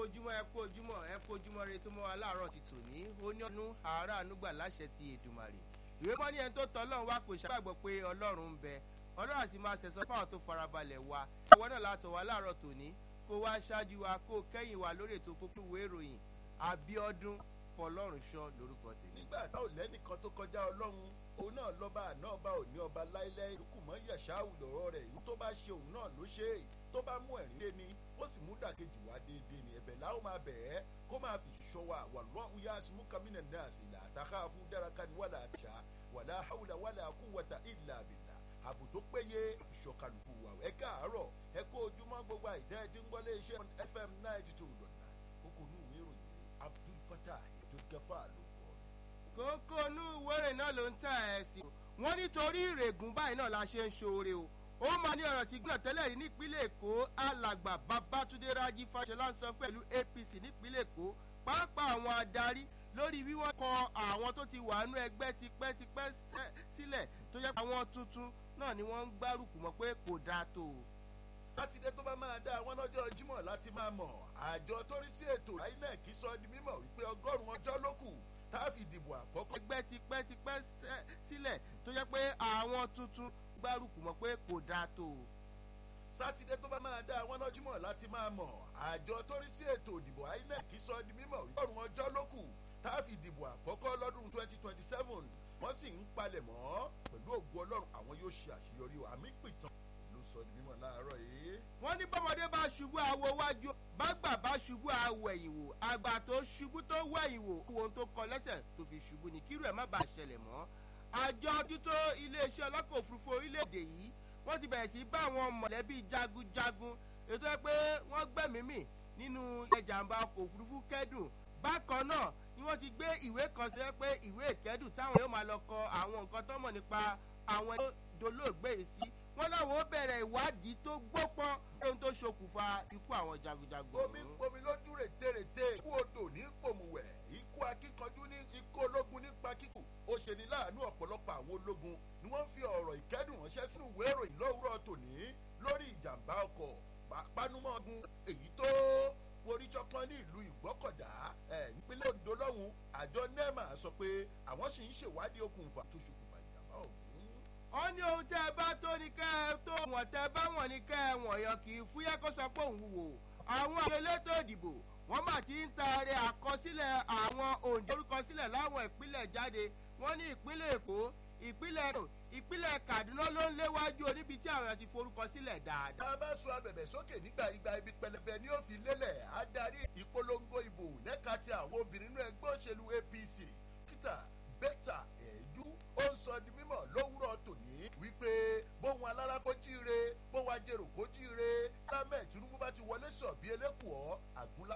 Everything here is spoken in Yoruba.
ojúmọ́ ẹ kú ojúmọ́ ẹ kú ojúmọ́ rẹ tó mọ́ wa láàárọ̀ ti tòní ó ní ọdún àárọ̀ ànúgbà láṣẹ ti èdùmàrè ìwé mọ́ ní ẹni tó tọ́ ọlọ́run wá kò ṣàgbàgbọ́ pé ọlọ́run ń bẹ ọlọ́run àti máa ṣẹ̀sọ́ fáwọn tó farabalẹ̀ wa ìwọ náà látọ̀ wá láàárọ̀ tòní kó wá ṣáájú wa kó kẹ́yìn wa lórí ètò kókó ìwé ìròyìn àbíọ́dún fọlọ́run ṣọ́ lórúkọ tèmi. nígbà tá ò lẹ́nìkan tó kọjá ọlọ́run òun náà lọ́ba àná ọba òní ọba láíláí ìlúkù mọ́ yẹ̀ṣáù lọ́rọ́ rẹ̀ ìlú tó bá ṣe òun náà ló ṣe é tó bá mú ẹ̀rín lé ní ó sì mú dàkejì wá déédéé ní ẹ̀bẹ̀ láwọn máa bẹ̀ ẹ́ kó máa fi ṣọ́ wa wàlúwà uya asimu kamina náà sì là àtàkà fún dáraka ni wàlà àṣà wàlà hàwùlà wàlà kúwàtà ìlà àbìlà ààbò tó péye àfiṣọ́ kálukú wa ẹ káàárọ̀ ẹ kó ojúmọ́ gbogbo àìtẹ́ ẹ ti ń gbọ́lé iṣẹ́ fm ninety two dọ̀nà kókó ní ìwé ìròyìn abdul fatah ètò kẹfà ló kọ́ kókó inú ìwéré náà ló ń tà ẹ̀ sí. wọ́n nítorí ìrègùn báyìí náà la ṣe ń ṣoore o ó máa ní ọ̀rọ̀ tí gbọ́dọ̀ tẹ́lẹ̀ rí nípínlẹ̀ èkó alàgbà babatunde raji fàṣẹlá ń sọ pẹ̀lú apc nípínlẹ̀ èkó pàápàá àwọn adarí lórí bí wọ́n kọ àwọn tó ti wà nú ẹgbẹ́ tipẹ́tipẹ́ sílẹ̀ tó jẹ́ àwọn tuntun náà ni wọ́n ń gbárùkù mọ́ pé kò dáa tó o sátidé tó bá máa dá àwọn lọ́jọ́ jímọ̀ láti máa mọ̀ àjọ tó rí sí ètò inec sọ di mímọ̀ wípé ọgọ́rùn-ún ọjọ́ ló kù tá a fi dìbò àkọ́kọ́. ẹgbẹ́ tipẹ́tipẹ́ sílẹ̀ tó jẹ́ pé àwọn tuntun gbárùkù mọ́ pé kò dáa tó o. sátidé tó bá máa dá àwọn lọ́jọ́ jímọ̀ láti máa mọ̀ àjọ tó rí sí ètò ìdìbò inec sọ di mímọ̀ wípé ọgọ́rùn-ún ọjọ́ ló kù tá a fi dìbò àkọ́kọ́ lọ́dún twenty twenty seven wọ́n sì ń palẹ̀ mọ́ pẹ̀lú ògùn ọlọ́run àwọn yóò ṣe àṣeyọrí àmì pìtàn ló sọ di mímọ̀ láàárọ̀ yìí. wọ́n ní bọ́mọdé bá ṣubú àwo wájú bágbà bá ṣubú àwọ̀ ẹ̀yìn wò àgbà tó ṣubú tó wẹ̀yìn wò ohun tó kọ lẹ́sẹ̀ tó fi ṣubú ni kírú ẹ̀ má bàa ṣẹlẹ̀ mọ́. àjọ ojútó iléeṣẹ́ ọlọ́kọ̀ òfurufú orílẹ̀-èdè yìí wọ́n ti bẹ̀rẹ̀ sí bá àwọn mọ̀lẹ́bí jagunjagun ètò ẹ pé wọ́n gbẹ̀mímì nínú ìjàmbá ọkọ̀ òfurufú kẹ́dùn bákan náà ni wọ́n ti gbé ìwé kan sí pé ìwé ìkẹ́dùn táwọn yóò máa lọ kọ àwọn nǹkan tó mọ̀ nípa àwọn ẹni tó dolóògbé yìí sí wọn láwọn ó bẹ̀rẹ̀ ìwádìí tó gbópọn lóhun tó ṣokùnfà ikú àwọn jagunjagun. omi ń pomi lójú rètérètè ikú odò ní pòmùwẹ̀ ikú akíkanjú ní ikú ológun nípa kíkù ó ṣe ní láàánú ọ̀pọ̀lọpọ̀ àwọn ológun ni wọ́n fi ọ̀rọ̀ ìkẹ́dùn ránṣẹ́ sínú ìwé ìròyìn lówùrọ̀ tòní lórí ìjàmbá ọkọ̀ panumọ́gun èyí tó forí jọpọ́n ní ìlú ìgbọ́kọ̀dá ẹ̀ nípínlẹ̀ ondo lọ́hùn àjọ nema sọ pé àwọn sì ń ṣèwádìí okùnfà tó ṣokùnfà ìjàmbá ọ̀hún ó ní ohun tẹ́ ẹ bá tó ní kẹ́ ẹ tó wọ̀n tẹ́ ẹ bá wọ̀n ní kẹ́ ẹ wọ̀n yọ kì í fúyẹ́ kó sọ pé òun wò àwọn àjọ elétò ìdìbò wọ́n mà ti ń taari àkọsílẹ̀ àwọn òǹdorúkọsílẹ̀ láwọn ìpínlẹ̀ jáde wọ́n ní ìpínlẹ̀ èkó ìpínlẹ̀ ìpínlẹ̀ kaduna ló ń léwájú oníbi tí àwọn ti forúkọ sílẹ̀ dáadáa. tá a bá sọ abẹ̀bẹ̀ sókè nígbà ìgbà ibi pẹlẹbẹ ni ó fi lélẹ̀ adarí ìpolongo ìbò lẹ́ka ti àwọn obìnrin inú ẹgbẹ́ òṣèlú apc kíta bẹ́tà ẹ̀ẹ́dú ó ń sọ di mímọ̀ lówùrọ̀ tòní wípé bóun alára kó jíire bóun ajérò kó jíire sámẹ̀ tinubu bá ti wọlé sọ̀ bí elékùọ́ àgúnlá.